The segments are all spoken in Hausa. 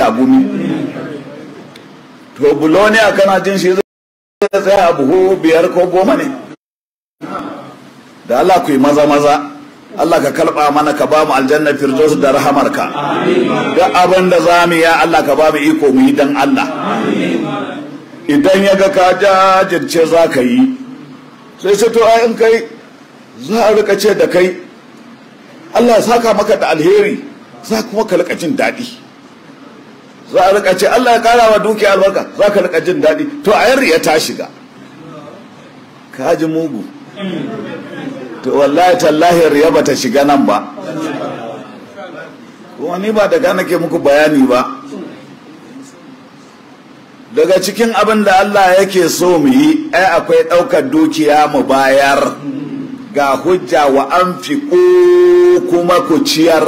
tagumi to buloniya kana jin shi zai tsaya a buhu biyar ko goma ne da Allah ku yi maza maza Allah ka kalba mana ka ba mu aljanna firdaus da rahamarka duk abin da za mu ya Allah ka ba mu iko mu yi dan Allah idan ya ga ka jajirce za ka yi sai sai to in kai za a rika ce da kai Allah ya saka maka da alheri za kuma ka rika jin daɗi za a rika ce Allah ya kara wa dukiya albarka za ka rika jin daɗi to a yarri ya ta shiga ka ji mugu to wallahi tallahi riya ba ta shiga nan ba kuma ni ba daga nake muku bayani ba daga cikin abin da Allah yake so mu yi ai akwai ɗaukar dukiya mu bayar ga hujja wa an fi kuma ku ciyar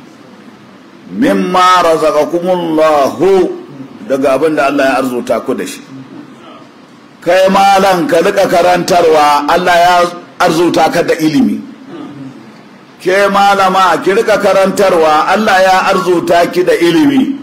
mimma razaqakumullahu daga abin da Allah ya arzuta ku da shi kai malam ka rika karantarwa Allah ya arzuta ka da ilimi ke malama ki rika karantarwa Allah ya arzuta ki da ilimi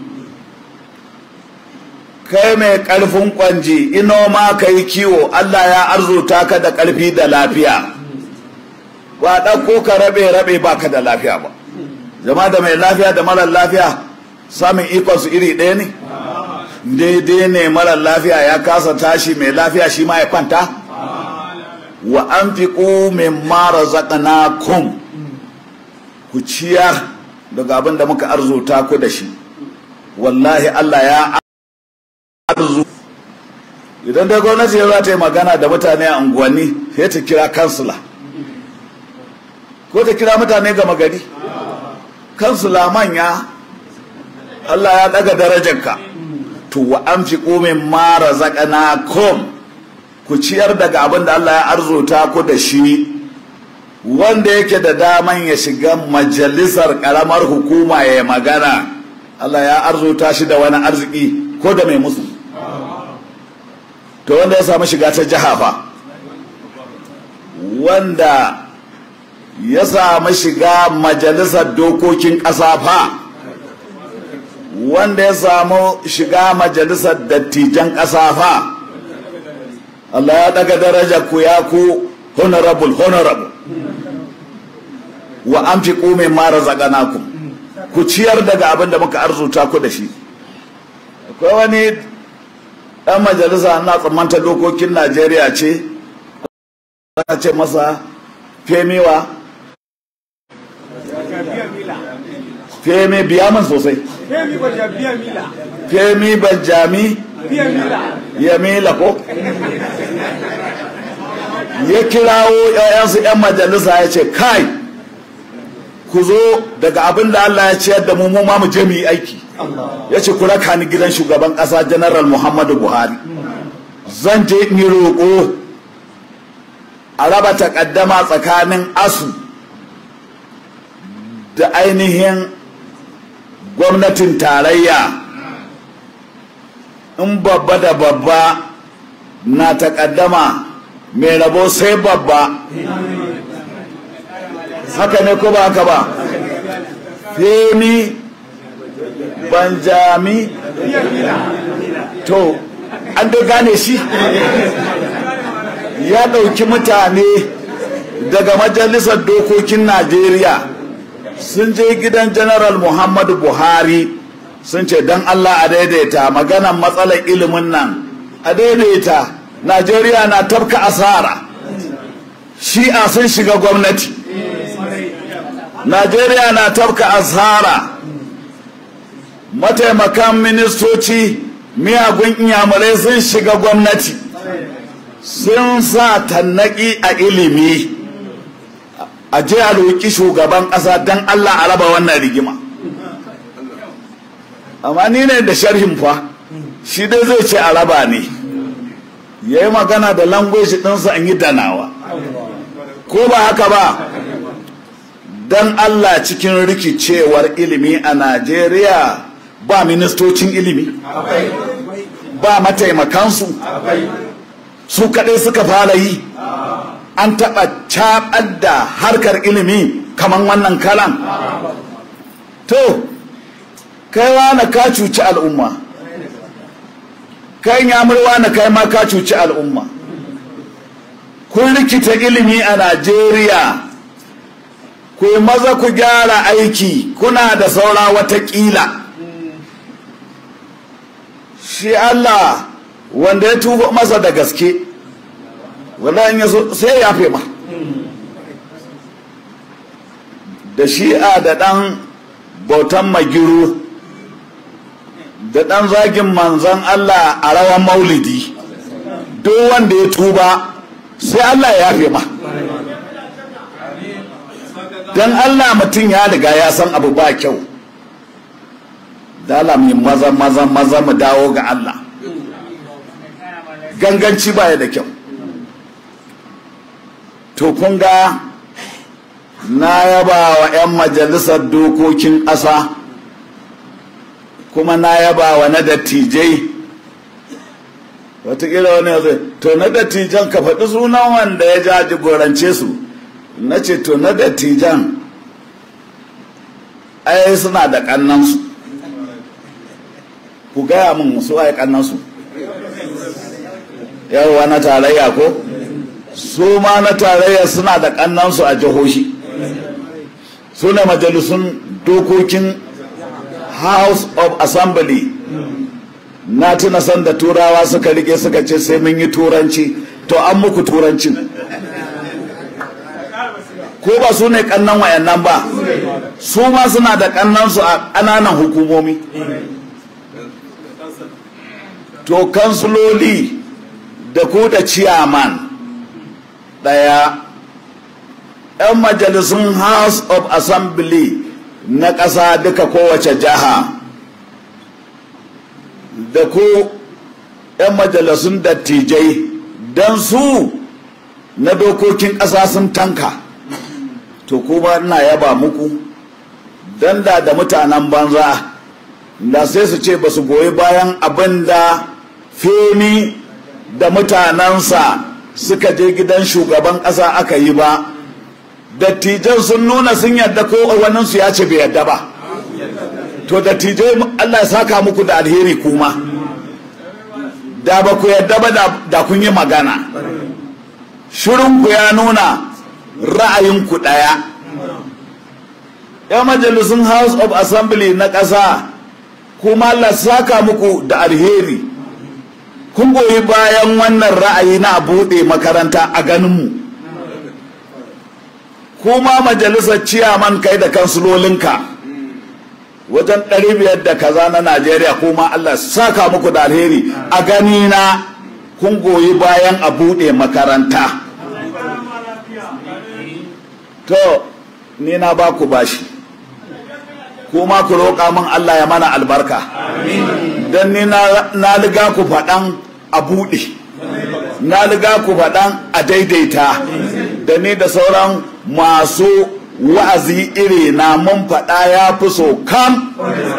kai mai ƙarfin kwanji ino ma ka yi kiwo Allah ya arzuta ka da ƙarfi da lafiya ba ɗauko ka rabe-rabe ba ka da lafiya ba zama da mai lafiya da marar lafiya samun ikonsu iri ɗaya ne daidai ne marar lafiya ya kasa tashi mai lafiya shi ma ya kwanta wa an fi min mara zaƙana kun ku ciyar daga abin da muka arzuta ku da shi wallahi Allah ya arzu idan da gwamnati za ta yi magana da mutane a unguwanni sai ta kira kansula ko ta kira mutane gama gari kansula manya Allah ya daga darajarka to wa an fi komin mara zaƙana kom ku ciyar daga abin da Allah ya arzuta ku da shi wanda yake da daman ya shiga majalisar ƙaramar hukuma ya magana Allah ya arzuta shi da wani arziki ko da mai musu to wanda ya samu shiga ta jiha fa wanda ya samu shiga majalisar dokokin ƙasa fa wanda ya samu shiga majalisar dattijan ƙasa fa Allah ya daga daraja ku ya ku honorable honorable wa an fi ƙumin mara zaganakum ku ciyar daga abin da muka arzuta ku da shi akwai wani ɗan majalisa na tsammanta dokokin najeriya ce ana ce masa femiwa femi biya man sosai femi banjami ya mila ko ya kirawo 'ya'yansu 'yan majalisa ya ce kai ku zo daga abin da Allah ya ciyar da mu mu ma mu je mu yi aiki ya ce ku raka ni gidan shugaban ƙasa general muhammadu buhari zan je in yi roƙo a raba takaddama tsakanin asu da ainihin gwamnatin tarayya in babba da babba na takaddama mai rabo sai babba haka ne ko ba haka ba femi banjami to an dai gane shi ya ɗauki mutane daga majalisar dokokin najeriya sun je gidan general muhammadu buhari sun ce don allah a daidaita maganan matsalar ilimin nan a daidaita najeriya na tafka asara shi'a sun shiga gwamnati najeriya na tafka asara mataimakan ministoci miyagun inyamurai sun shiga gwamnati sun sa tannaki a ilimi a je a roƙi shugaban ƙasa don allah a raba wannan rigima amma ni ne da sharhin fa shi dai zai ce a raba ne ya yi magana da langweji ɗinsa an yi danawa ko ba haka ba don allah cikin rikicewar ilimi a najeriya ba ministocin ilimi ba mataimakansu su kaɗai suka fara yi an taɓa caɓar da harkar ilimi kamar wannan kalan to kai wane ka cuci al'umma kai yamurwa na kai ma ka cuci al'umma kun rikita ilimi a najeriya ku yi maza ku gyara aiki kuna da saura watakila shi allah wanda ya tuba masa da gaske wanda in yaso sai ya fi ma da shi'a da ɗan bautan magiru da ɗan zagin manzan Allah a rawan maulidi duk wanda ya tuba sai Allah ya yafe ma don Allah mutum ya riga ya san abu ba kyau dala mai maza maza maza mu dawo ga Allah ganganci baya da kyau to kun ga na yaba wa 'yan majalisar dokokin ƙasa kuma na yaba wa na dattijai watakila wani ya zai to na dattijan ka faɗi sunan wanda ya jaji gorance su na ce to na dattijan ai suna da ƙannansu ku gaya min su ai ƙannansu yawwa na tarayya ko su ma na tarayya suna da ƙannansu a jihohi su ne majalisun dokokin house of assembly na tuna san da turawa suka rike suka ce sai mun yi turanci to an muku turancin ko ba su ne kannan wayannan ba su ma suna da kannansu a ƙananan hukumomi to kansuloli da ku da ciyaman ɗaya 'yan majalisun house of assembly na ƙasa duka kowace jiha da ku 'yan majalisun dattijai don su na dokokin ƙasa sun tanka to kuma ina yaba muku don da da mutanen banza da sai su ce ba su goyi bayan abin da femi da mutanensa suka je gidan shugaban ƙasa aka yi ba dattijan sun nuna sun yadda ko waninsu ya ce bai yadda ba to dattijai Allah ya saka muku da alheri kuma da ba ku yadda ba da kun yi magana shirinku ya nuna ra'ayinku ɗaya ya majalisun house of assembly na ƙasa kuma Allah saka muku da alheri kun goyi bayan wannan ra'ayi na buɗe makaranta a ganinmu kuma majalisar ciyaman kai da kansulolinka wajen ɗari biyar da kaza na najeriya kuma allah saka muku da alheri a gani na kun goyi bayan a buɗe makaranta to ni na ba ku bashi kuma ku roƙa min allah ya mana albarka don ni na liga ku faɗan a buɗe na liga ku faɗan a daidaita da ni da sauran masu wa'azi iri na mun faɗa ya fi so kam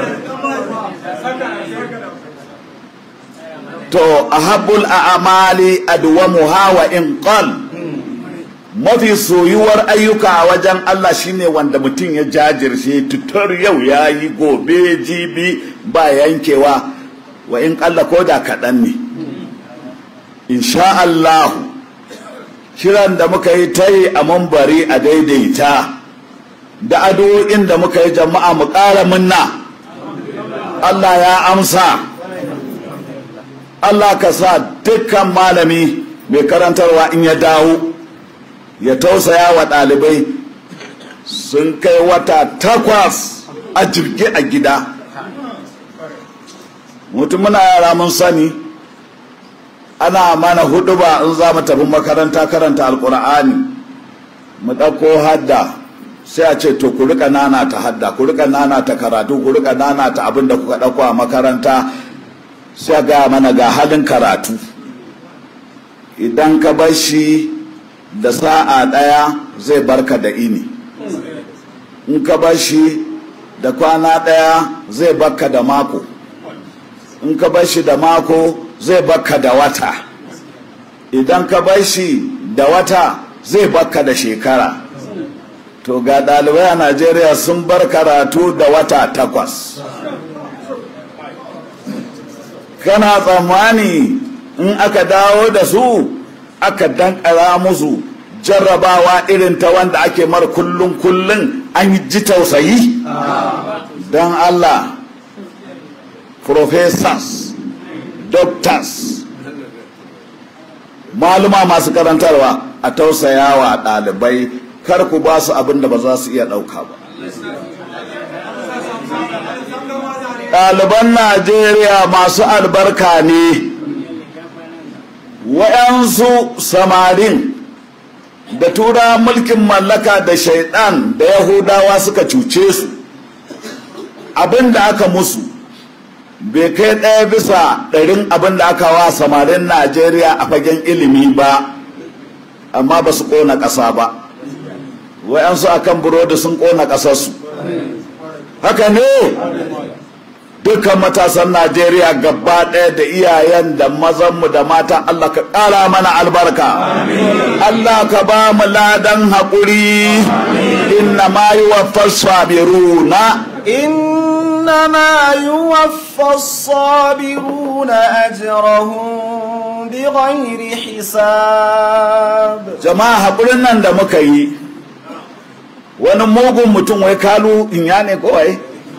to a habbul a amali adwamu hawa in qal mafi soyuwar ayyuka a wajen Allah shine wanda mutum ya jajirce tutar yau ya yi gobe jibi ba yankewa wa in ƙalla ko da kaɗan ne insha Allahu kiran da muka yi ta yi a mambari a daidaita da addu'o'in da muka yi jama'a mu ƙara munna Allah ya amsa Allah ka sa dukkan malami mai karantarwa in ya dawo ya tausaya wa ɗalibai sun kai wata takwas a jirgi a gida mutum muna yara mun sani ana mana hudu ba in za mu tafi makaranta karanta alkur'ani mu ɗauko hadda sai a ce to ku rika nana ta hadda ku rika nana ta karatu ku rika nana ta abin da kuka ɗauko a makaranta sai a gaya mana ga halin karatu idan ka bar shi da sa'a ɗaya zai barka da ini in ka bar shi da kwana ɗaya zai barka da mako in ka bar shi da mako zai baka da wata idan ka bar shi da wata zai baka da shekara to ga ɗalibai a najeriya sun bar karatu da wata takwas kana tsammani in aka dawo da su aka dankara musu jarrabawa irin ta wanda ake mar kullum kullum an ji tausayi don Allah professors doctors maluma masu karantarwa a tausayawa ɗalibai kar ku ba su abin da ba za su iya ɗauka ba ɗaliban najeriya masu albarka ne waɗansu samarin da tura mulkin mallaka da shaidan da yahudawa suka cuce su abin da aka musu bai kai ɗaya bisa ɗarin abin da aka wa samarin najeriya a fagen ilimi ba amma ba su ƙona ƙasa ba wayansu akan burodi sun ƙona ƙasarsu haka ne dukkan matasan najeriya gaba ɗaya da iyayen da mazanmu da mata allah ka ƙara mana albarka allah ka ba mu ladan haƙuri inna ma yi wa fasfabiruna إنما يوفى الصابرون أجرهم بغير حساب jama'a haƙurin nan da muka yi wani mugun mutum wai kalu in ya ne kawai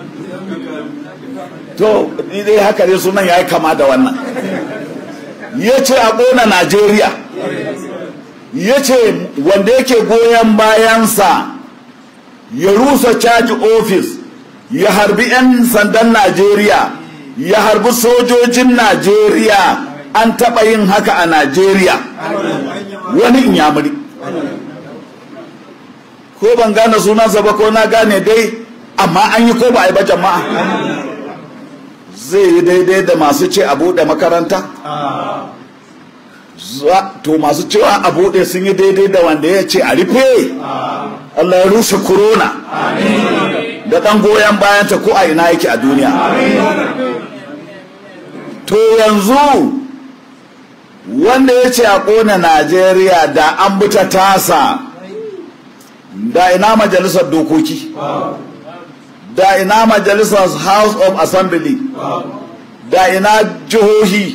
to ni dai haka dai sunan ya yi kama da wannan ya ce a ƙona najeriya ya ce wanda yake goyon bayansa ya rusa caji ofis ya harbi 'yan sandan najeriya ya harbi sojojin najeriya an taɓa yin haka a najeriya wani inyamuri ko ban gane sunansa ba ko na gane dai amma an yi ko ba a yi ba jama'a zai yi daidai da masu ce a buɗe makaranta to masu cewa a buɗe sun yi daidai da wanda ya ce a rufe Allah ya rushe corona da ɗan goyon bayanta ko a ina yake a duniya to yanzu wanda ya ce a ƙona najeriya da an buta tasa da ina majalisar dokoki da ina majalisar house of assembly da ina jihohi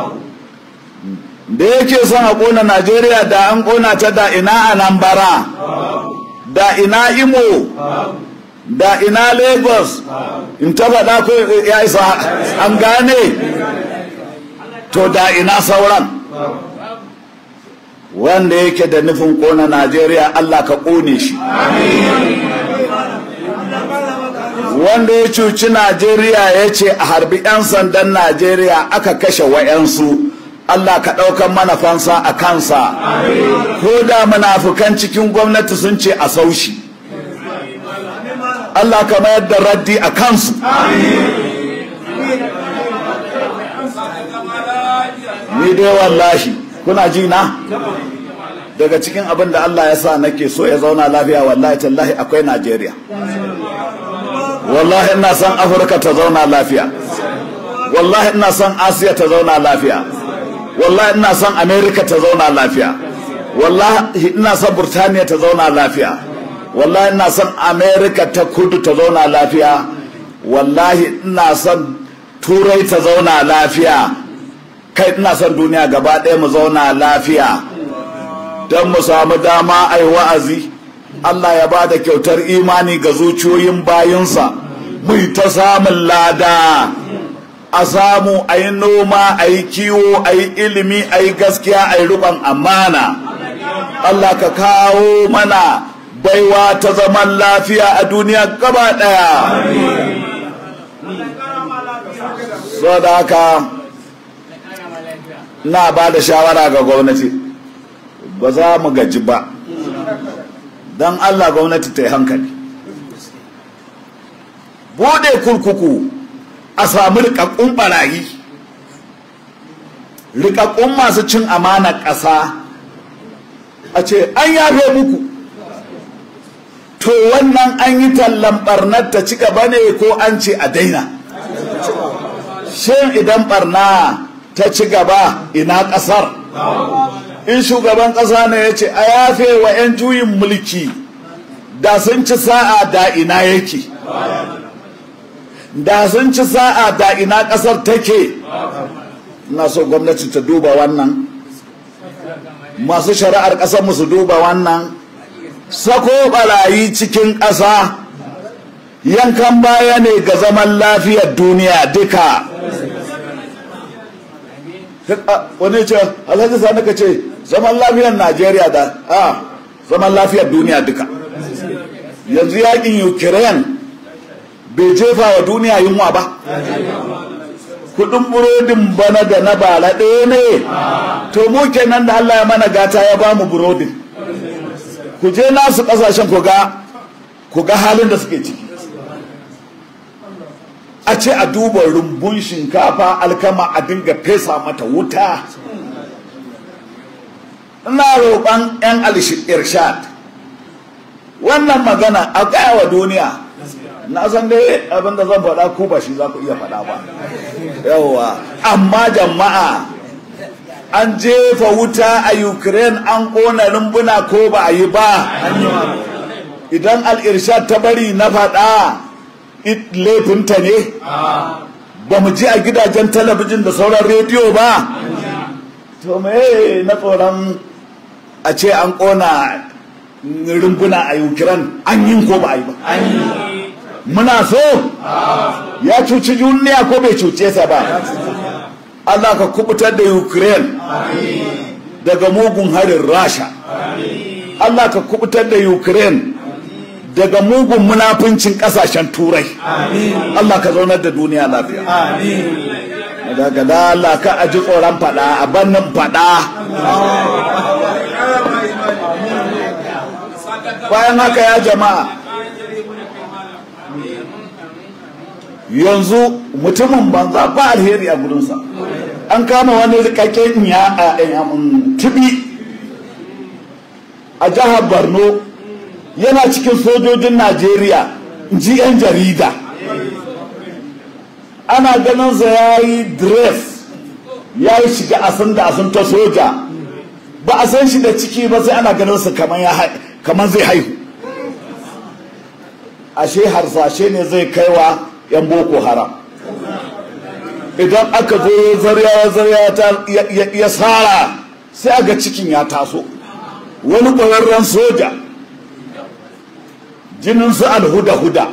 da yake son a ƙona najeriya da an ƙona ta da ina anambara da ina imo da ina lagos in ta faɗa ko ya isa an gane to da ina sauran wanda yake da nufin ƙona najeriya allah ka ƙone shi wanda ya cuci najeriya ya ce a harbi 'yan sandan najeriya aka kashe wa'yansu allah ka ɗaukan mana fansa a kansa ko da munafukan cikin gwamnati sun ce a saushi allah ka mayar da raddi a kansu ni dai wallahi kuna ji na daga cikin abin da allah ya sa nake so ya zauna lafiya wallahi tallahi akwai najeriya wallahi ina son afirka ta zauna lafiya wallahi ina son asiya ta zauna lafiya wallahi ina son america ta zauna lafiya wallahi ina son burtaniya ta zauna lafiya wallahi ina son america ta kudu ta zauna lafiya wallahi ina son turai ta zauna lafiya kai ina son duniya gaba ɗaya mu zauna lafiya don mu samu dama a yi wa'azi Allah ya ba da kyautar imani ga zuciyoyin bayinsa mu ta samun lada a samu a yi noma a yi kiwo a yi ilimi a yi gaskiya a yi rukon amana Allah ka kawo mana baiwa ta zaman lafiya a duniya gaba ɗaya so da haka na ba da shawara ga gwamnati ba za mu gaji ba don Allah gwamnati ta yi hankali bude kurkuku a samu rikakkun barayi rikakkun masu cin amana ƙasa a ce an yafe muku to wannan an yi tallan barnar ta ci gaba ne ko an ce a daina shin idan barna ta ci gaba ina ƙasar in shugaban ƙasa ne ya ce a yafe wa 'yan juyin mulki da sun ci sa'a da ina yake da sun ci sa'a da ina ƙasar take ina so gwamnati ta duba wannan masu shari'ar ƙasar su duba wannan sako barayi cikin ƙasa yankan baya ne ga zaman lafiyar duniya duka wani ce alhaji sani ka ce zaman lafiyar najeriya da a zaman lafiyar duniya duka yanzu yakin ukraine bai jefa wa duniya yunwa ba kudin burodin bana da na bala ɗaya ne to mu kenan da allah ya mana gata ya ba mu burodin ku je nasu ƙasashen ku ga halin da suke ciki a ce a duba rumbun shinkafa alkama a dinga fesa mata wuta ina roƙon 'yan irshad wannan magana a gaya wa duniya na san dai abin da zan faɗa ko ba shi za ku iya faɗa ba yawwa amma jama'a an jefa wuta a ukraine an ƙona rumbuna ko ba a yi ba idan al'irshad ta bari na faɗa laifinta ne ba mu ji a gidajen talabijin da sauran rediyo ba to me na tsoron a ce an ƙona rumbuna a ukraine an yi ko ba a yi ba muna so ya cuci duniya ko bai cuce sa ba Allah ka kubutar da ukraine daga mugun harin rasha Allah ka kubutar da ukraine daga mugun munafincin kasashen turai Allah ka zaunar da duniya lafiya daga da Allah ka aji tsoron fada a bannin fada bayan haka ya jama'a yanzu mutumin banza ba alheri a gudunsa an kama wani rikakken ya a tibi a jihar borno yana cikin sojojin najeriya ji 'yan jarida ana ganinsa ya yi dress ya yi shiga asin da asin ta soja ba a san shi da ciki ba sai ana ganinsa kamar zai haihu ashe harsashe ne zai kaiwa 'yan boko haram idan aka zo zarya zarya ya tsara sai aga cikin ya taso wani ƙwararren soja jinin su alhuda-huda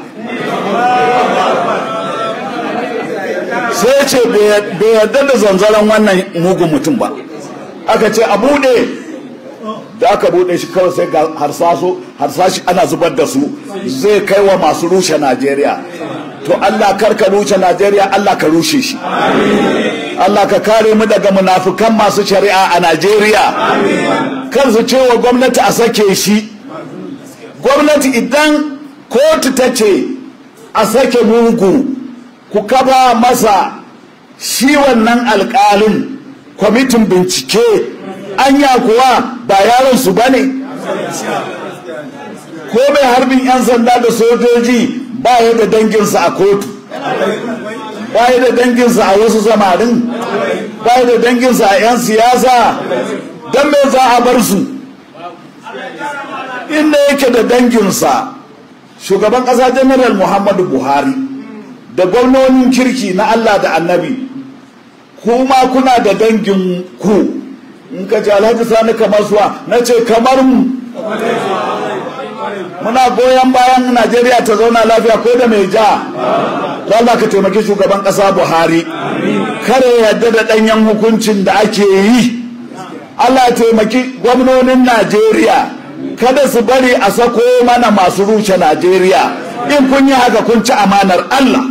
sai ce bai yarda da zanzaren wannan mugun mutum ba aka ce a bude da aka bude shi kawai sai ga harsashi ana zubar da su zai kai wa masu rushe najeriya to allah karka rushe najeriya allah ka rushe shi allah ka kare mu daga munafukan masu shari'a a najeriya kar su ce wa gwamnati a sake shi gwamnati idan kotu ta ce a sake mugu ku kafa masa shi wannan alkalin kwamitin bincike anya kuwa ba yaron su ba ne ko mai harbin 'yan sanda da sojoji ba ya da danginsa a kotu ba ya da danginsa a wasu samarin ba ya da danginsa a 'yan siyasa don me za a bar su inda yake da danginsa shugaban ƙasa janaral muhammadu buhari da gwamnonin kirki na allah da annabi kuma kuna da dangin ku in ka ce alhaji sani kamar suwa na ce kamar mu muna goyon bayan najeriya ta zauna lafiya ko da mai ja Allah ka taimaki shugaban ƙasa buhari kare yadda da ɗanyen hukuncin da ake yi allah ya taimaki gwamnonin najeriya kada su bari a sako mana masu rushe najeriya in kun yi haka kun ci amanar allah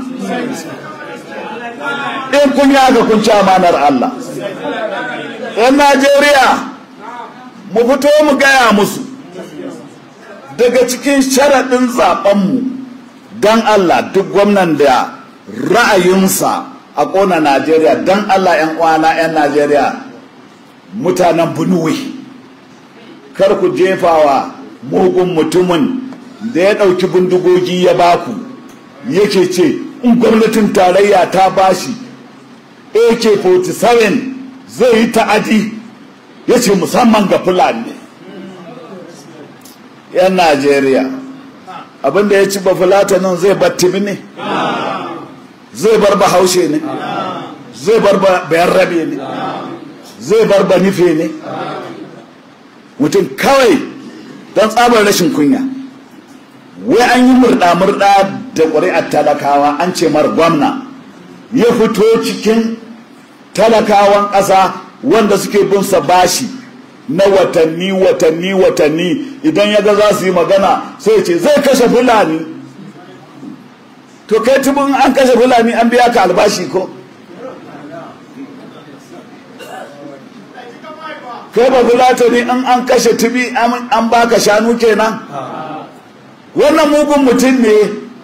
in kun yi haka kun ci amanar allah yan najeriya mu fito mu gaya musu daga cikin sharaɗin zaɓenmu don allah duk gwamnan da ra'ayinsa a ƙona najeriya don allah 'yan uwana 'yan najeriya mutanen bunuwe kar ku jefawa mugun mutumin da ya ɗauki bindigogi ya baku yake ce in gwamnatin tarayya ta bashi ak-47 zai yi ta'adi ya ce musamman ga fulani yan najeriya abinda ya ci bafulatanin zai battimi ne zai bar bahaushe ne zai bar bayan rabe ne zai bar banife ne mutum kawai don tsabar rashin kunya wai an yi murɗa-murɗa da ƙuri'ar talakawa an ce mar gwamna ya fito cikin talakawan ƙasa wanda suke bin sa bashi na watanni watanni watanni idan ya ga za su yi magana sai ce zai kashe fulani to kai tubin an kashe fulani an biya ka albashi ko kai ba fulata ne in an kashe tubi an baka shanu kenan wannan mugun mutum ne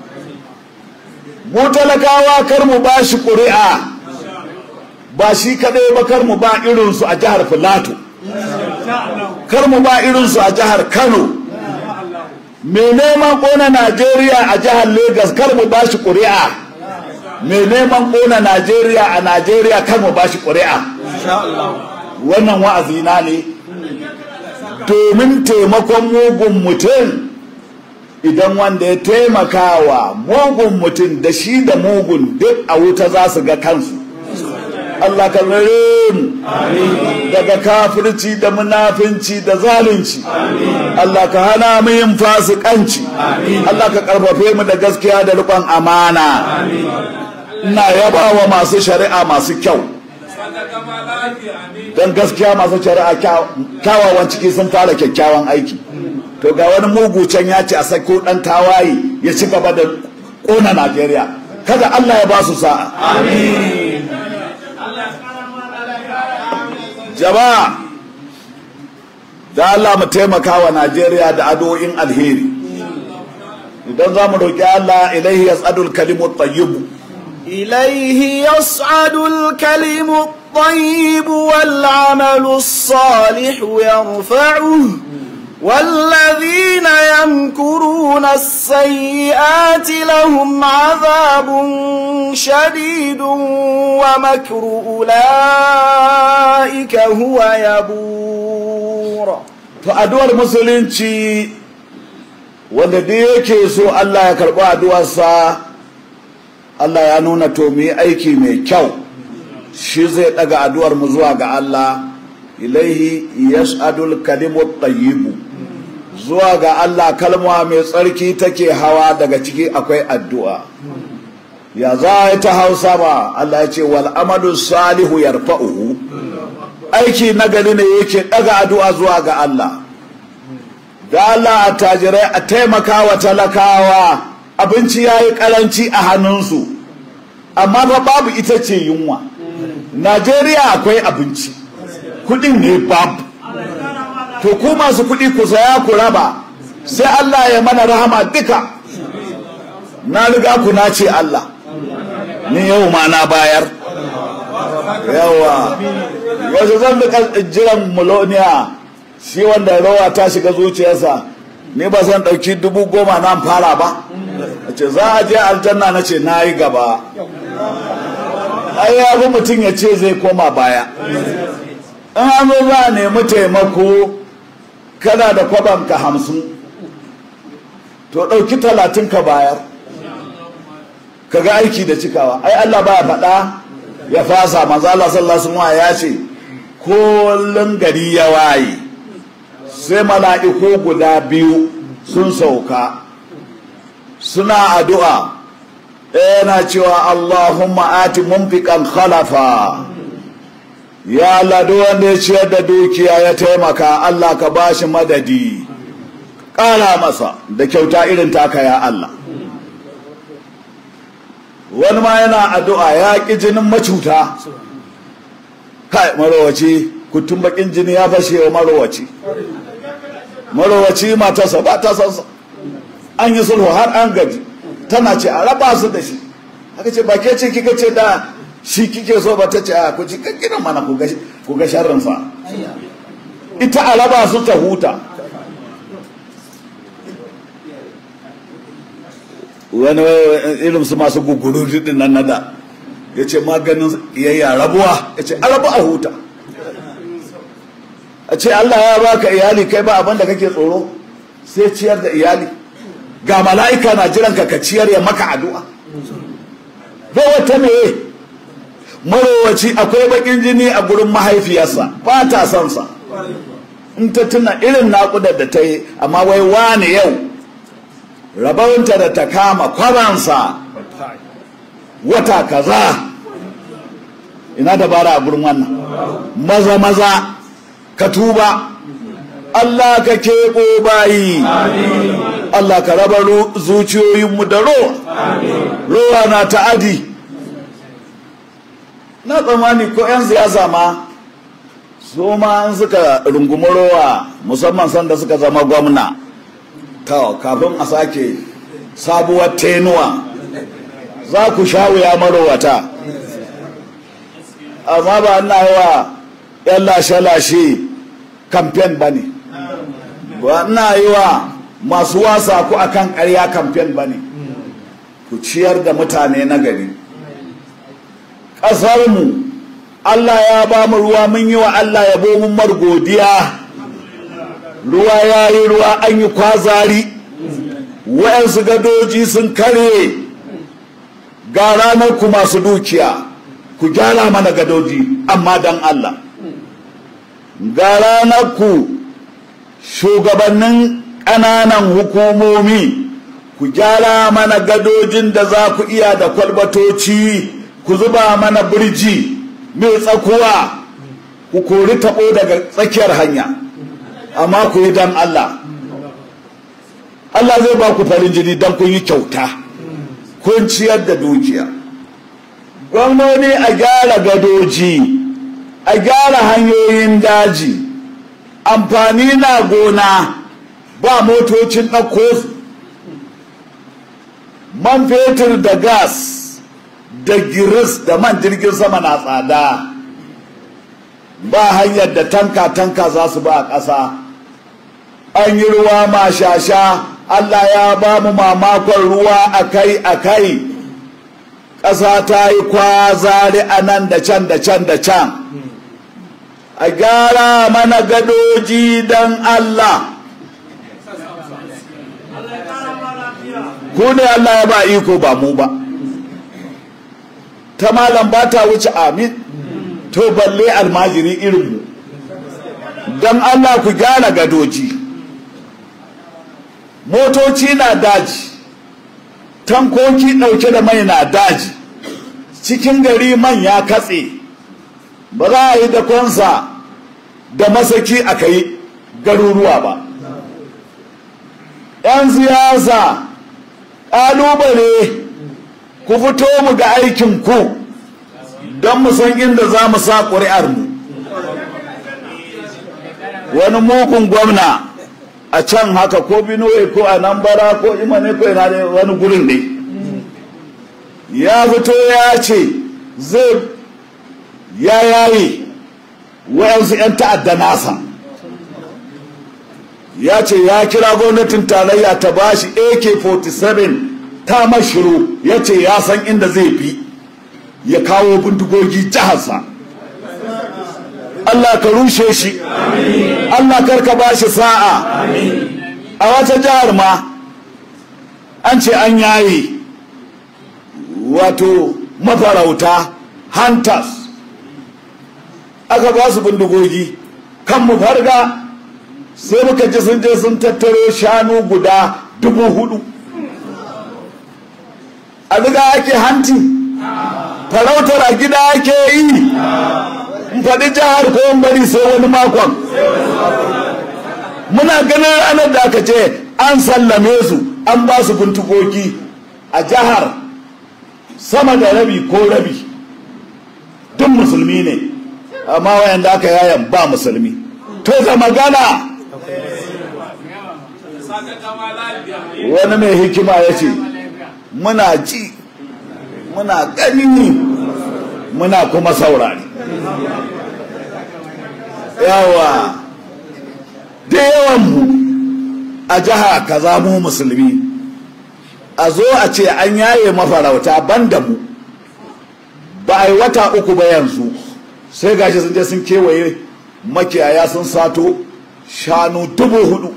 mu talakawa kar mu ba shi ƙuri'a ba shi kaɗai ba kar mu ba irinsu a jihar filato kar mu ba irinsu a jihar kano mai neman ƙona najeriya a jihar Legas kar mu ba shi ƙuri'a mai neman ƙona najeriya a najeriya kar mu ba shi ƙuri'a wannan wa'azina ne domin taimakon mugun mutum idan wanda ya taimakawa mugun mutum da shi da mugun duk a wuta za su ga kansu Allah ka rare mu daga kafirci da munafinci da zalunci Allah ka hana mu yin fasikanci Allah ka karfafe mu da gaskiya da riƙon amana ina yaba wa masu shari'a masu kyau don gaskiya masu shari'a kyawawan ciki sun fara kyakkyawan aiki to ga wani mugu can ya ce a sako dan tawaye ya ci gaba da kona Najeriya kada Allah ya ba su sa'a amin jama'a da Allah mu taimaka wa Najeriya da addu'o'in alheri idan za mu roƙi Allah ilaihi yas'adul kalimu tayyibu إليه يصعد الكلم الطيب والعمل الصالح يرفعه والذين يمكرون السيئات لهم عذاب شديد ومكر أولئك هو يبور فأدوى المسلمين wanda dai yake so Allah ya karɓi addu'arsa Allah ya nuna to mu yi aiki mai kyau shi zai ɗaga addu'ar mu zuwa ga Allah ilaihi yas'adul kalimut tayyibu zuwa ga Allah kalma mai tsarki take hawa daga ciki akwai addu'a ya za ta hausa ba Allah ya ce wal amalu salihu yarfa'uhu aiki nagari ne yake ɗaga addu'a zuwa ga Allah da Allah a tajirai a taimaka wa talakawa abinci ya yi karanci a hannunsu amma fa babu ita ce yunwa Najeriya akwai abinci kudin ne babu to ku masu kudi ku saya ku raba sai Allah ya mana rahama duka na riga ku na ce Allah ni yau ma na bayar yawa wasu zan da jiran muloniya shi wanda rawa ta shiga zuciyarsa ni ba zan ɗauki dubu goma nan fara ba a ce za a je aljanna na ce na yi gaba ai ya fi mutum ya ce zai koma baya in an zo za a nemi taimako kana da kwabanka hamsin to ɗauki talatin ka bayar ka ga aiki da cikawa ai Allah ba faɗa ya fasa manzo Allah sallallahu alaihi ya ce kullun gari ya waye sai mala'iku guda biyu sun sauka suna addu'a yana cewa Allahumma ati mumfiqan khalafa ya Allah duk wanda ya ciyar da dukiya ya taimaka Allah ka bashi madadi ƙara masa da kyauta irin taka ya Allah wani ma yana addu'a ya ƙi jinin macuta kai marowaci kutun bakin jini ya fashe wa marowaci marowaci matarsa ba ta sansa an yi sulhu har an gaji tana ce a raba su da shi haka ce ba ke ce kika ce da shi kike so ba ta ce a ku ci kakkinan mana ku ga sharrinsa ita a raba su ta huta wani irin su masu guguru din nan nada ya ce maganin yayya rabuwa ya ce a rabu a huta a ce Allah ya baka iyali kai ba abin da kake tsoro sai ciyar da iyali ga mala'ika na jiran ka ka ciyar ya maka addu'a rowa ta meye marowaci akwai bakin jini a gurin mahaifiyarsa ba ta son sa in ta tuna irin naƙudar da ta yi amma wai wani yau rabonta da ta kama kwabansa wata kaza ina dabara a gurin wannan maza maza ka tuba Allah ka keɓo bayi Allah ka raba zuciyoyinmu da rowa rowa na ta'adi na tsammani ko 'yan siyasa ma su ma an suka rungumi rowa musamman sanda suka zama gwamna ta kafin a sake sabuwar tenuwa za ku sha wuya marowata amma ba ina yi wa 'yan lashe-lashe kamfen ba ne ba ina yi wa masu wasa ku akan ƙarya kamfen ba ne ku ciyar da mutane na gari ƙasarmu Allah ya ba mu ruwa mun yi wa Allah yabo mun mar godiya ruwa ya yi ruwa an yi kwazari wayansu gadoji sun kare ga ranar ku masu dukiya ku gyara mana gadoji amma dan Allah ga ranar ku shugabannin ƙananan hukumomi ku gyara mana gadojin da za ku iya da kwalbatoci ku zuba mana birji mai tsakuwa ku kori taɓo daga tsakiyar hanya amma ku yi don Allah Allah zai ba ku farin jini don kun yi kyauta kun ciyar da dukiya gwamnoni a gyara gadoji a gyara hanyoyin daji amfani na gona ba motocin ɗauko man fetur da gas da giris da man jirgin sama na tsada ba hanyar da tanka-tanka za su ba a ƙasa an yi ruwa mashasha Allah ya ba mu mamakon ruwa akai-akai ƙasa ta yi kwazari a nan da can da can da can a gyara mana gadoji don Allah ku ne Allah ya ba iko ba mu ba ta malam ba ta wuce amin to balle almajiri irinmu don Allah ku gyara gadoji motoci na daji tankoki ɗauke da mai na daji cikin gari man ya katse ba za a yi da konsa da masaki a kai garuruwa ba 'yan siyasa ƙalubale ku fito mu ga aikin ku don mu san inda za mu sa ƙuri'ar mu wani mugun gwamna a can haka ko binuwe ko a nan bara ko imane ko ina ne wani gurin ne ya fito ya ce zai ya yayi wayansu 'yan ta'adda nasa ya ce ya kira gwamnatin tarayya ta bashi ak-47 ta mashiru ya ce ya san inda zai bi ya kawo bindigogi jiharsa Allah ka rushe shi Allah karka ba shi sa'a a wata jihar ma an ce an yaye wato mafarauta hunters aka ba su bindigogi kan mu farga sai muka ji sun je sun tattaro shanu guda dubu hudu a riga ake hanti farautar a gida ake yi in faɗi jihar ko bari sai wani makon muna ganin ranar da aka ce an sallame su an ba su bintukoki a jihar sama da rabi ko rabi duk musulmi ne amma wayanda aka yayan ba musulmi to da magana wani mai hikima ya ce muna ji muna gani muna kuma saurari yawa da yawanmu a jiha kaza mu musulmi a zo a ce an yaye mafarauta banda mu ba a yi wata uku ba yanzu sai gashi sun je sun kewaye makiyaya sun sato shanu dubu hudu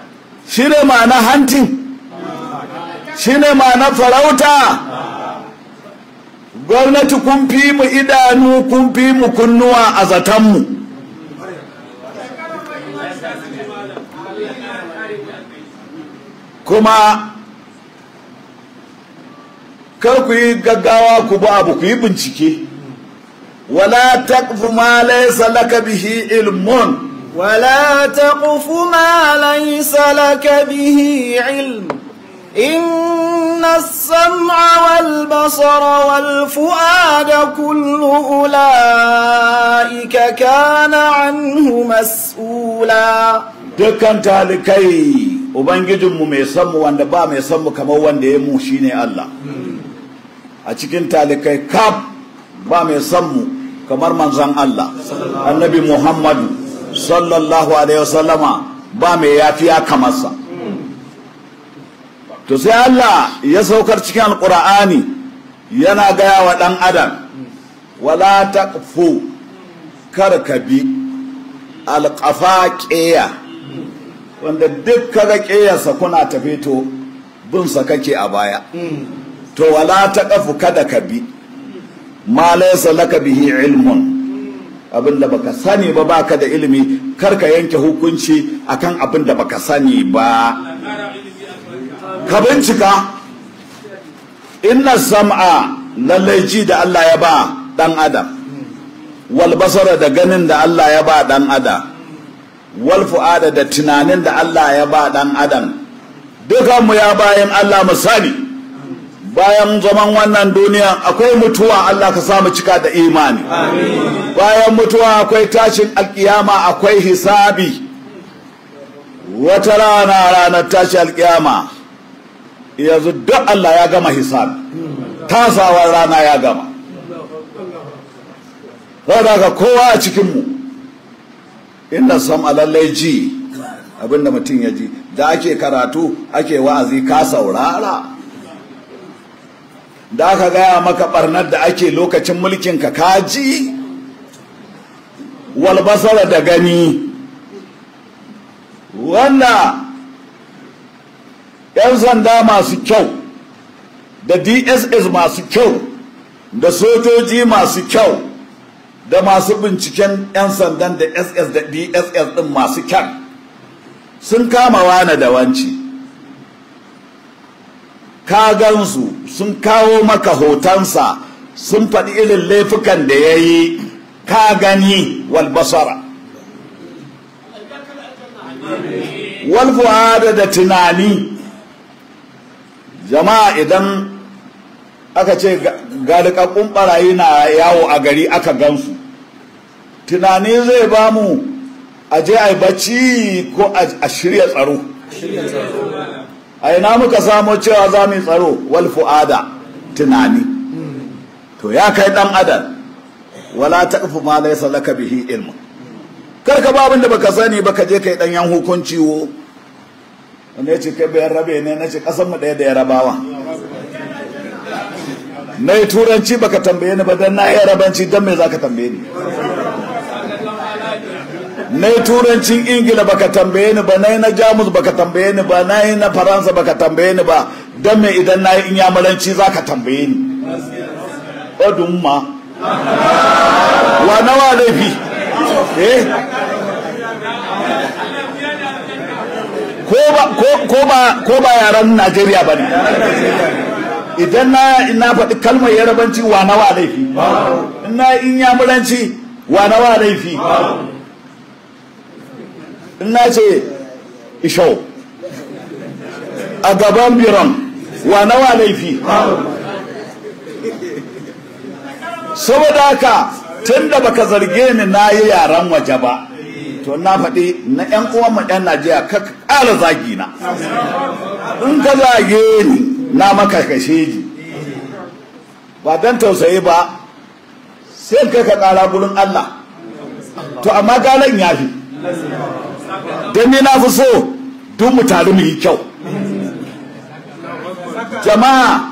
shi ne ma'ana hantin shi ne ma'ana farauta gwamnati kun fi mu idanu kun fi mu kunnuwa a zatanmu kuma kar ku yi gaggawa ku ba abu ku yi bincike wala taqfu ma laysa laka bihi ilmun ولا تقف ما ليس لك به علم إن السمع والبصر والفؤاد كل أولئك كان عنه مسؤولا dukkan talikai ubangijinmu mai sanmu wanda ba mai sanmu kamar wanda ya mu shine Allah a cikin talikai kaf ba mai sanmu kamar manzon Allah annabi Muhammadu sallallahu alaihi wasallama ba mai yafiya kamarsa to sai Allah ya saukar cikin alkur'ani yana gaya wa ɗan adam wala taqfu kar ka bi alƙafa ƙeya wanda duk kaga ƙeyarsa kuna tafi to binsa kake a baya to wala taqfu kada ka bi ma laysa laka bihi ilmun abin da baka sani ba baka da ilimi kar ka yanke hukunci akan abin da baka sani ba ka bincika inna sam'a lallai ji da Allah ya ba dan adam wal basara da ganin da Allah ya ba dan adam wal fu'ada da tunanin da Allah ya ba dan adam dukan mu ya bayan Allah mu sani bayan zaman wannan duniya akwai mutuwa Allah ka samu cika da imani bayan mutuwa akwai tashin alkiyama akwai hisabi wata rana ranar tashi alkiyama yanzu duk Allah ya gama hisabi tasawar rana ya gama saboda ga kowa a cikinmu inda sam lallai ji abinda mutum ya ji da ake karatu ake wa'azi ka saurara da aka gaya maka barnar da ake lokacin mulkin ka kaji walbasara da gani wanda 'yan sanda masu kyau da dss masu kyau da sojoji masu kyau da masu binciken 'yan sandan da ss da dss din masu kyan sun kama wane da wanci ka gansu sun kawo maka hotonsa sun faɗi irin laifukan da ya yi ka gani walbasara walfu'ada da tunani jama'a idan aka ce galikakkun barayi na yawo a gari aka gansu tunani zai ba mu a je a yi bacci ko a shirya tsaro a ina muka samo cewa za mu yi tsaro wal fu'ada tunani to ya kai dan adam wala taqfu ma laysa laka bihi ilmu kar ka ba da baka sani ba ka je kai dan yan hukunci wo wanda yace kai bayan rabe ne nace kasan mu daya da yarabawa na yi turanci baka tambaye ni ba dan na yi yarabanci dan me zaka tambaye ni na yi turancin ingila baka tambaye ni ba na yi na jamus baka tambaye ni ba na yi na faransa baka tambaye ni ba don me idan na yi inyamuranci za ka tambaye ni odun ma wa nawa laifi eh ko ba yaren najeriya ba ne idan na faɗi kalmar yarabanci wa nawa laifi in na inyamuranci wa nawa laifi na ce isho a gaban biron wa nawa laifi saboda haka tun da baka zarge ni na yi yaren waje ba to na faɗi na 'yan uwanmu 'yan najeriya ka ƙara zagi na in ka zage ni na maka kashe ji ba don tausayi ba sai kai ka ƙara gurin allah to amma galan ya fi don ni na fi so duk mu taru mu yi kyau jama'a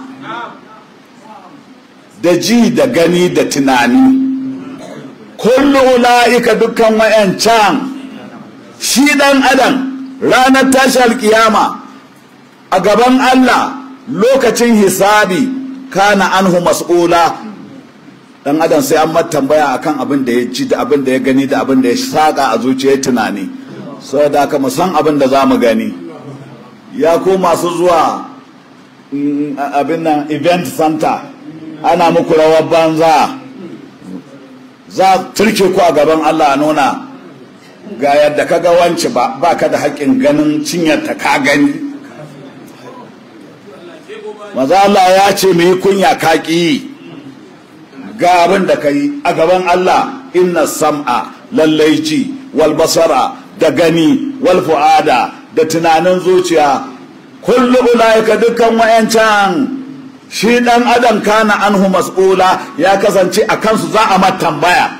da ji da gani da tunani kullu ula'ika dukkan wayancan shi dan adam ranar tashi alkiyama a gaban Allah lokacin hisabi kana anhu mas'ula dan adam sai an tambaya akan abin da ya ji da abin da ya gani da abin da ya saka a zuciyar tunani saboda haka mu san abin da za mu gani ya ko masu zuwa abin nan event center ana muku rawar banza za turke ku a gaban Allah a nuna ga yadda ka ga wance ba ba ka da haƙƙin ganin cinyarta ka gani maza Allah ya ce mu yi kunya ka ƙi ga abin da ka yi a gaban Allah inna sam'a lallai ji wal basara da gani wal fu'ada da tunanin zuciya kullu ulaika dukkan wayancan shi dan adam kana anhu mas'ula ya kasance a kansu za a mata tambaya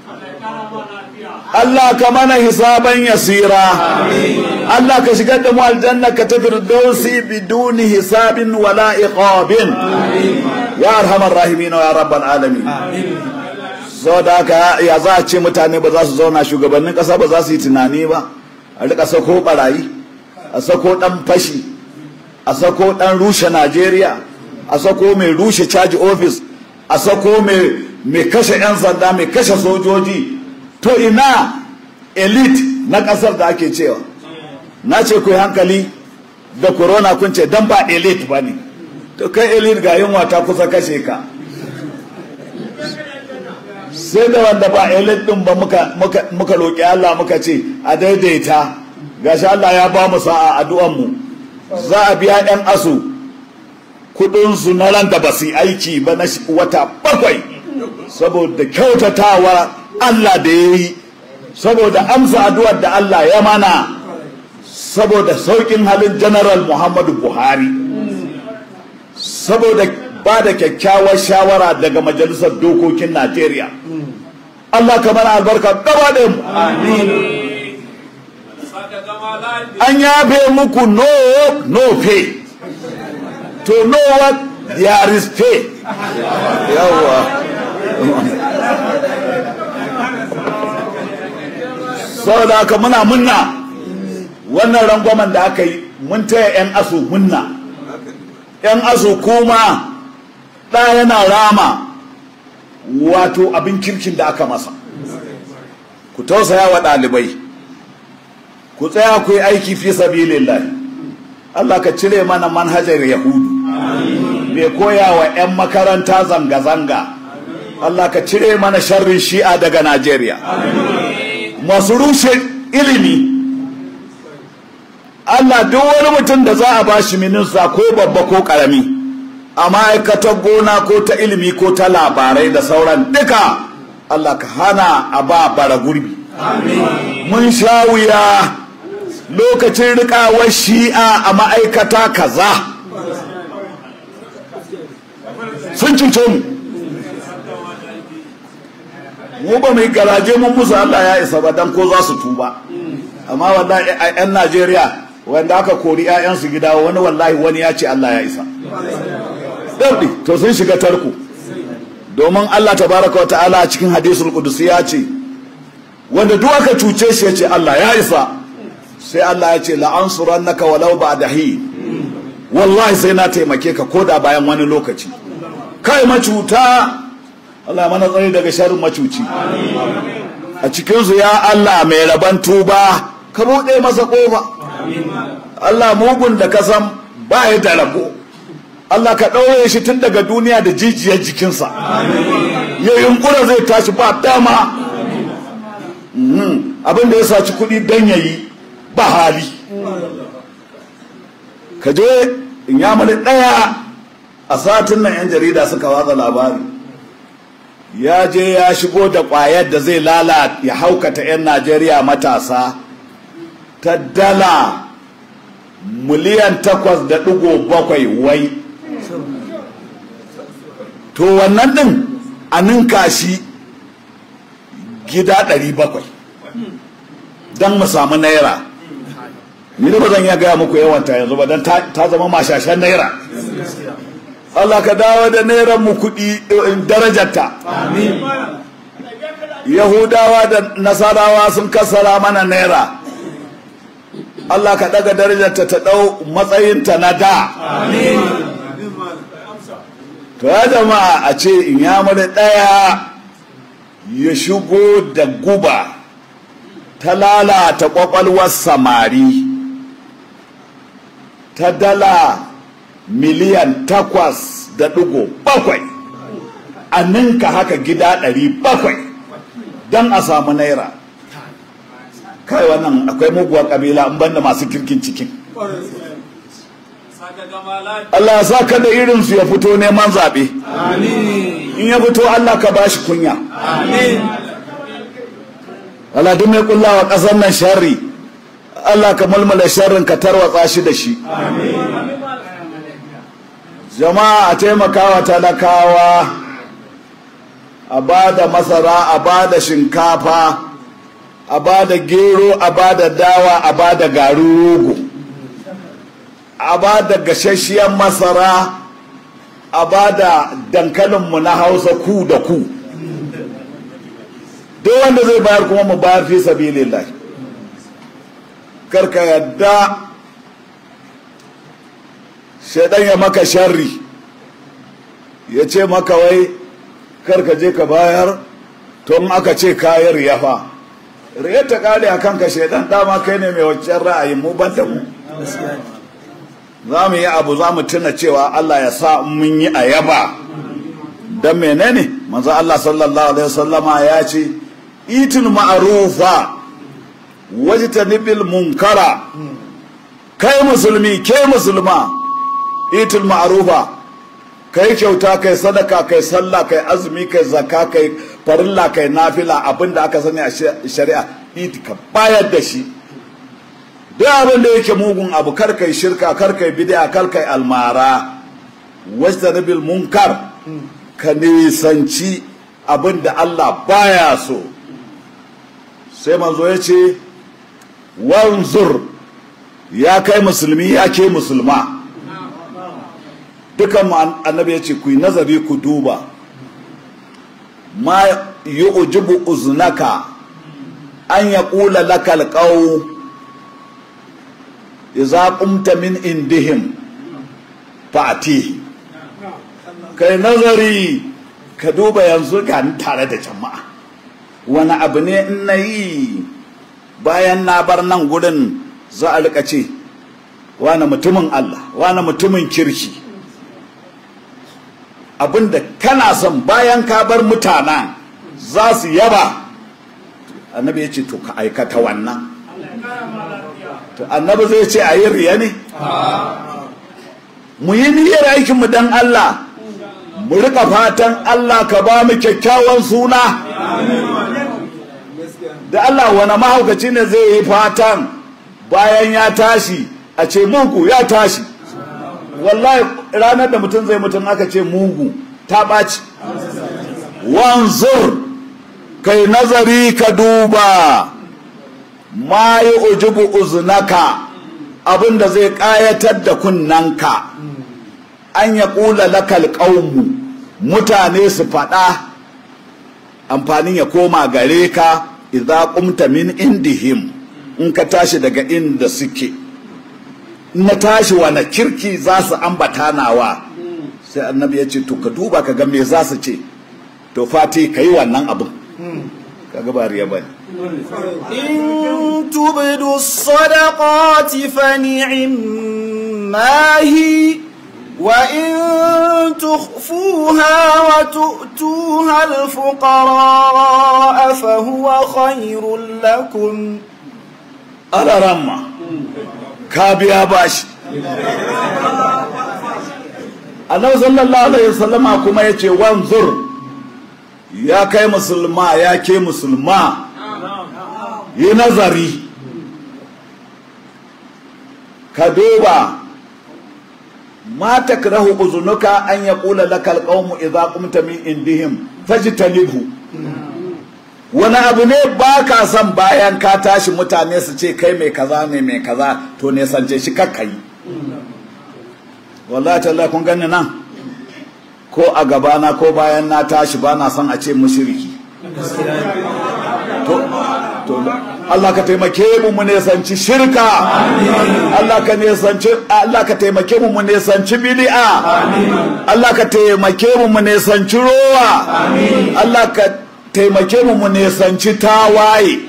Allah ka mana hisaban yasira Allah ka shigar da mu aljanna ka ta firdausi biduni hisabin wala iqabin ya arhamar rahimin ya rabbal alamin so da haka ya za a ce mutane ba za su zauna shugabannin kasa ba za su yi tunani ba a rika sako barayi a sako dan fashi a sako dan rushe Najeriya a sako mai rushe caji office a sako mai kashe 'yan sanda mai kashe sojoji to ina elite na kasar da ake cewa na ce ku hankali da corona kun ce dan ba elite ba ne to kai elite ga yunwa ta kusa kashe ka sai da wanda ba elite din ba muka roƙi Allah muka ce a daidaita gashi Allah ya ba mu sa'a addu'an mu za a biya 'yan asu kudinsu na ran da ba su aiki ba na wata bakwai saboda kyautatawa Allah da ya yi saboda amsa addu'ar da Allah ya mana saboda saukin halin general Muhammadu Buhari saboda ba da kyakkyawar shawara daga majalisar dokokin Najeriya Allah ka mana albarka gaba da mu an yafe muku no no pay to know what there is pay yawa saboda haka muna munna wannan rangwamen da aka yi mun taya 'yan asu munna 'yan asu kuma ɗa yana rama wato abin kirkin da aka masa ku tausaya wa ɗalibai ku tsaya ku yi aiki fi sabilillahi Allah ka cire mana manhajar Yahudu bai koya wa 'yan makaranta zanga-zanga Allah ka cire mana sharrin shi'a daga Najeriya masu rushe ilimi Allah duk wani mutum da za a ba shi minista ko babba ko karami a ma'aikatar gona ko ta ilimi ko ta labarai da sauran duka Allah ka hana a ba bara gurbi mun sha wuya lokacin rikawar shi'a a ma'aikata kaza sun cuce mu mu ba mai garaje mun musu Allah ya isa ba dan ko za su tuba amma wallahi yan Najeriya wanda aka kori ƴaƴansu gida wani wallahi wani ya ce Allah ya isa dabbi to sun shiga tarko domin Allah tabaraka wa ta'ala a cikin hadisul qudusi ya ce wanda duk aka cuce shi ya ce Allah ya isa sai Allah ya ce la'ansurannaka walau ba'da hi wallahi sai na taimake ka koda bayan wani lokaci kai macuta Allah mana tsari daga sharrin macuci a cikinsu ya Allah mai raban tuba ka buɗe masa ƙofa Allah mugun da ka san ba ya da rabo Allah ka ɗaure shi tun daga duniya da jijiyar jikinsa ya yunkura zai tashi ba dama abin da ya saci kuɗi don yayi ba hali ka je in ya ɗaya a satin nan 'yan jarida suka watsa labari ya je ya shigo da ƙwayar da zai lalata ya haukata 'yan najeriya matasa ta dala miliyan takwas da ɗigo bakwai wai to wannan ɗin a ninka shi gida ɗari bakwai don mu samu naira ni da ba zan iya gaya muku yawanta yanzu ba don ta zama mashashen naira Allah ka dawo da nairan mu kuɗi darajarta yahudawa da nasarawa sun kasara mana naira Allah ka daga darajarta ta ɗau matsayinta na da to ya jama'a a ce in ya ɗaya ya shigo da guba ta lalata ƙwaƙwalwar samari ta dala miliyan takwas da ɗigo bakwai a ninka haka gida ɗari bakwai don a samu naira kai wannan akwai muguwar ƙabila in banda masu kirkin cikin Allah ya sa ka da irinsu ya fito neman zaɓe in ya fito Allah ka bashi kunya Allah duk mai kullawa ƙasar nan sharri Allah ka mulmula sharrin ka tarwatsa shi da shi jama'a a taimakawa talakawa a ba da masara a ba da shinkafa a ba da gero a ba da dawa a ba da garin rogo a ba da gashashiyar masara a ba da dankalinmu na hausa ku da ku duk wanda zai bayar kuma mu bayar fi sabilillah karka yadda shaidan ya maka sharri ya ce maka wai karka je ka bayar to in aka ce kayar yafa riya ta kare a kanka shaidan dama kai ne mai waccan ra'ayin mu ban da mu za mu yi abu za mu tuna cewa Allah ya sa mun yi a yaba don menene manzo Allah sallallahu alaihi wasallama ya ce itin ma'arufa wajtanibil munkara kai musulmi ke musulma itin ma'arufa kai kyauta kai sadaka kai sallah kai azumi kai zakka kai farilla kai nafila abinda aka sani a shari'a itika bayar da shi duk abin da yake mugun abu kar kai shirka kar kai bid'a kar kai almara wajtanibil munkar ka nisanci abin da Allah baya so sai manzo ya ce wanzur ya kai musulmi ya ke musulma dukan annabi ya ce ku yi nazari ku duba ma yi ujibu uznaka an ya ƙula lakal ƙau iza qumta min indihim fa'ati kai nazari ka duba yanzu ga tare da jama'a wani abu ne in na yi bayan na bar nan gurin za a rika ce wani mutumin Allah wani mutumin kirki abinda kana son bayan ka bar mutanen za su yaba annabi ya ce to ka aikata wannan to annabi zai ce a yi riya ne mu yi niyyar aikinmu don Allah mu rika fatan Allah ka ba mu kyakkyawan suna da Allah wani mahaukaci ne zai yi fatan bayan ya tashi a ce mugu ya tashi wallahi ranar da mutum zai mutum aka ce mugu ta ɓaci wanzur kai nazari ka duba ma yi ujubu uzunaka abinda zai ƙayatar da kunnanka an ya ƙula lakal ƙaunmu mutane su faɗa amfanin ya koma gare ka idza qumta min indihim in ka tashi daga inda suke na tashi wani kirki za su ambata nawa sai annabi ya ce to ka duba ka ga me za su ce to fati ka yi wannan abin ka ga ba riya bane إن تبدوا الصدقات فنعما هي وإن تخفوها وتؤتوها الفقراء فهو خير لكم ala ramma ka biya bashi annabi sallallahu alaihi wasallama kuma yace wanzur ya kai musulma ya ke musulma yi nazari ka duba ma takrahu uzunuka an yaqula lakal qawmu idza qumta min indihim fajtanibhu wani abu ne ba ka son bayan ka tashi mutane su ce kai mai kaza ne mai kaza to ne sance shi kakka yi wallahi tallahi kun gani nan ko a gabana ko bayan na tashi ba na son a ce mushriki to to Allah ka taimake mu mu nesanci shirka Allah ka nesanci Allah ka taimake mu mu nesanci bid'a Allah ka taimake mu mu nesanci rowa Allah ka taimake mu mu nesanci tawaye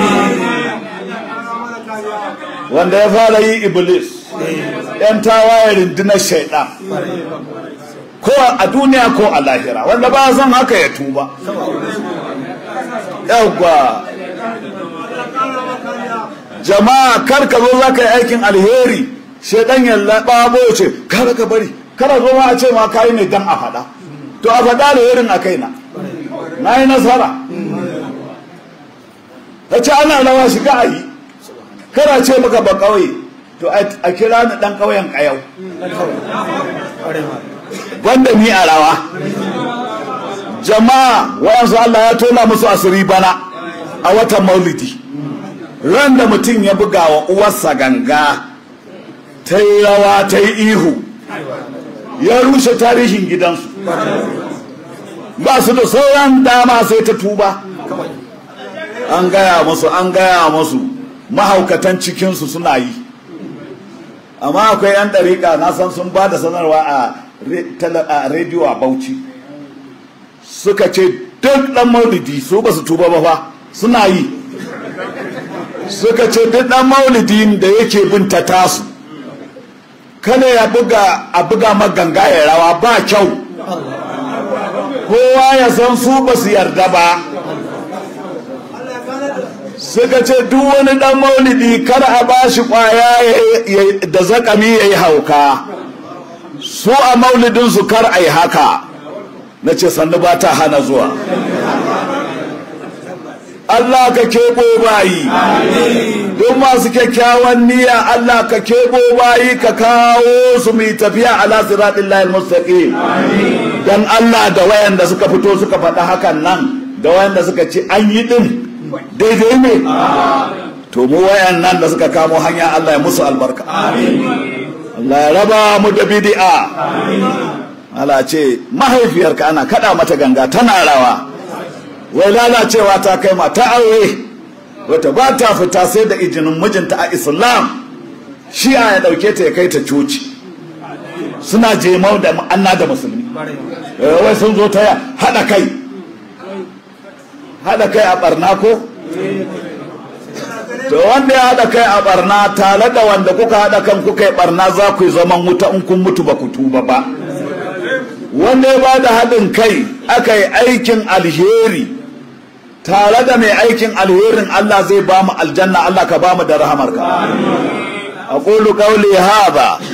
wanda ya fara yi iblis yan tawaye rundunar shaidan ko a duniya ko a lahira wanda ba san haka ya tuba yawwa jama'a kar ka zo za ka yi aikin alheri shaidan ya laɓabo ce kar ka bari kar zo ma a ce ma kayi ne dan a faɗa to a faɗa alherin a kaina na yi nasara ta ce ana rawa shiga a yi kara ce maka ba ƙauye to a kira ni ɗan ƙauyen ƙayau wanda ni a rawa jama'a wayansu Allah ya tona musu asiri bana a watan maulidi ran da mutum ya buga wa uwarsa ganga ta yi rawa ta yi ihu ya rushe tarihin gidansu ba su da sauran dama sai ta tuba an gaya musu an gaya musu mahaukatan cikinsu suna yi amma akwai 'yan ɗariƙa na san sun ba da sanarwa a rediyo a bauchi suka ce duk ɗan maulidi su ba su tuba ba fa suna yi suka ce duk ɗan maulidi da yake bin ta tasu kada ya buga a buga maganga ya rawa ba kyau kowa ya san su ba su yarda ba suka ce duk wani dan maulidi kar a ba shi kwaya da zakami ya yi hauka su a maulidinsu kar a yi haka na ce sannu ba ta hana zuwa Allah ka keɓo bayi duk masu kyakkyawan niyya Allah ka keɓo bayi ka kawo su mai tafiya ala siratin lahil mustaqim dan Allah da wayanda suka fito suka faɗa hakan nan da wayanda suka ce an yi din daidai ne to mu wayan nan da suka kamo hanya Allah ya musu albarka Allah ya raba mu da bid'a Allah ce mahaifiyarka ana kada mata ganga tana rawa wai lalacewa ta kai mata aure wata ba ta fita sai da izinin mijinta a islam shi ya dauke ta ya kai ta coci suna jemau da anna da musulmi wai sun zo ta hada kai hada kai a barna ko to wanda ya hada kai a barna tare da wanda kuka hada kan kuka yi barna za ku yi zaman wuta in kun mutu ba ku tuba ba wanda ya ba da haɗin kai aka yi aikin alheri tare da mai aikin alherin Allah zai ba mu aljanna Allah ka ba mu da rahamarka aqulu qawli hadha